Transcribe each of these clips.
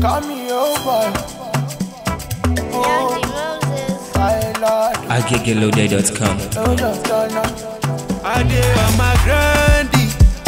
Call me over. Oh, I Lord. agegeloday.com. No, just turn up. I dey on my grandy.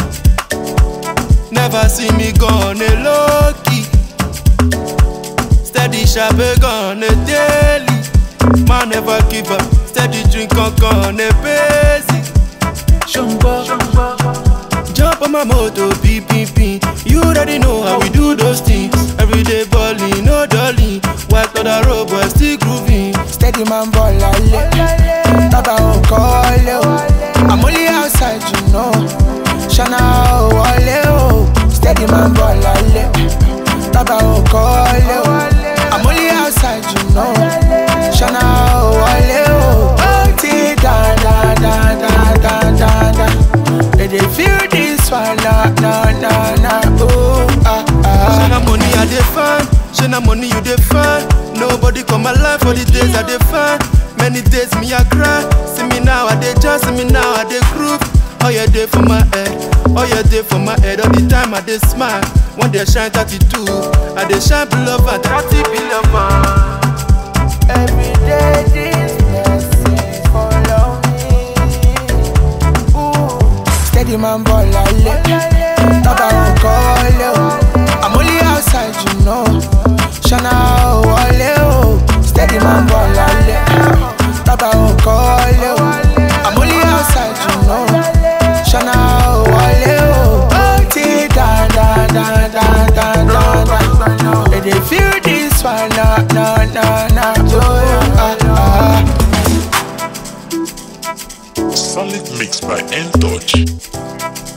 Never see me gone a low key. Steady sharp gone a daily. Man never give up. Steady drink on gone a busy. Shumba. Jump on my motor, beep beep beep. You already know how we do those things. Everyday balling, no dolly. White on the road, but still grooving. Steady man ball lale. Tata o call o. I'm only outside, you know. Shana o wale o. Steady man ball lale. Tata o call o. I'm only outside, you know. Shana o wale o. Oh, ti da da da da da da da. They dey feel this one, na na na na. Oh ah Say ah. na money I dey find, say na money you dey find. Nobody come my life for the days I dey find. Many days me I cry, see me now I dey just, see me now I dey groove. All your day for my head, all your day for my head. All the time I dey smile, one day shine 32, I dey shine below 30 billion man. Every day these blessings follow me. Ooh. Steady man ball lale. Tata o call o. I'm only outside, you know. Shana o wale o. Steady man ball lale. Tata o call o. I'm only outside, you know. Shana o wale o. Oh, ti da da da da da da da. They dey feel this one, na na na na. Oh, ah, ah. Solid mix by N Touch.